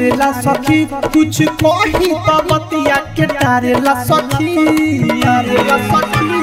झारेला सखी कुछ कही तो बतिया के तारेला सखी तारेला सखी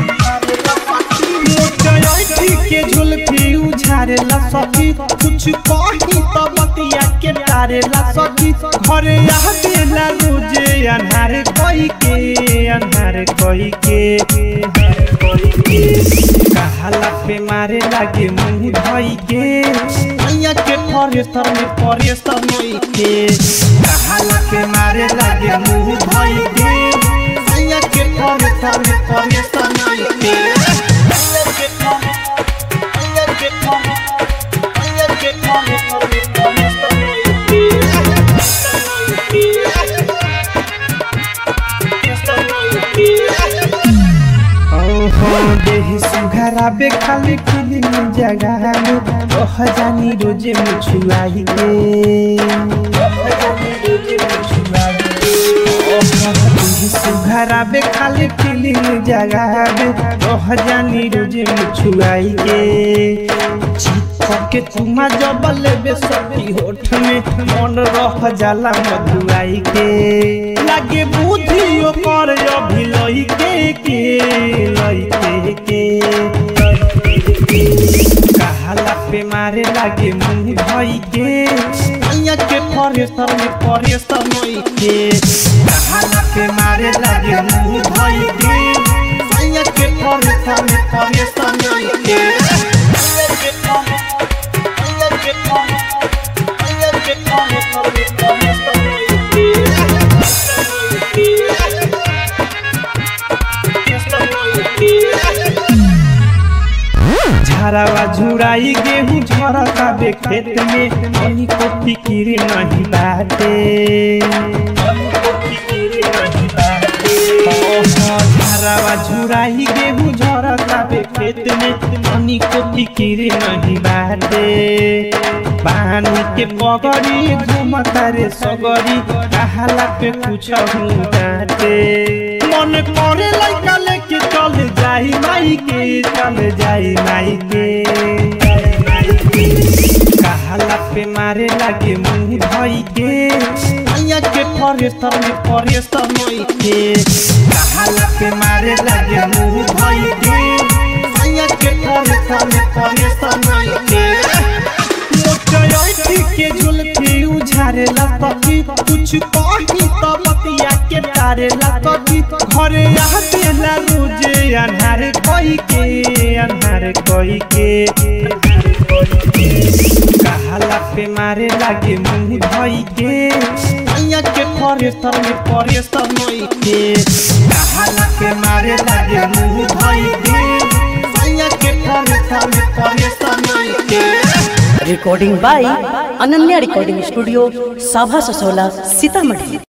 मोटयाई के झुलफी उझारेला सखी कुछ कही तो बतिया के तारेला सखी घरे आवेला रोजे अन्हार कोई के अन्हार कोई के अन्हार कोई के कहाला पे मारे लागे मुंह धोई के मैया के फरेस्तर में फरेस्तर नई के कहाला पे मारे लागे मुंह धोई के मैया के फरेस्तर में फरेस्तर नई के मैया के फरे- मैया के फरे- मैया के फरेस्तर में फरेस्तर नई के। फरेस्तर नई के। ओहो देहि सुघरा बे खाली फिलिम जगह में ओह जानी रोजे मुछुआई के ओह जानी रोजे मुछुआई के ओह देहि सुघरा बे खाली फिलिम जगह में ओह जानी रोजे मुछुआई के चिपक के तुमा जबल बे सखी होठ में मन रह जाला मधुआई के लागे बुद्धि ओकर अभी लई के के लई के के कहाला पे मारे लागे मुंह धोई के मैया के फरेस्तर में फरेस्तर नई के कहाला पे मारे लागे मुंह धोई के मैया के फरेस्तर में फरेस्तर नई के मैया के फरे- मैया के फरे- मैया के फरेस्तर में फरेस्तर नई के। झरावा झुराई गेहूं झरता बे खेत में मनी को फिकिर नहीं बाटे मनी को फिकिर नहीं बाटे ओहो, झरावा झुराई गेहूं झरता बे खेत में मनी को फिकिर नहीं बाटे पानी के पगड़ी घूमता रे सगरी कहाला पे कुछ हूँ डाटे मन करे लइका लेके चल जाई माई के चल जाई माई के कहाला पे मारे लागे मुंह धोई के मैया के फरेस्तर में फरेस्तर नई के कहाला पे मारे लागे मुंह धोई के मैया के फरेस्तर में फरेस्तर नई के मोटयाई के झुलफी उझारेला सखी कुछ कही तो बतिया के तारेला सखी घरे आवेला रोजे अन्हार कोई के अन्हार कोई के कहाला पे मारे लागे मुंह धोई के मैया के फरेस्तर में फरेस्तर नई के कहाला पे मारे लागे मुंह धोई के मैया के फरेस्तर में फरेस्तर नई के recording by Ananya recording studio साभा ससोला सीतामढ़ी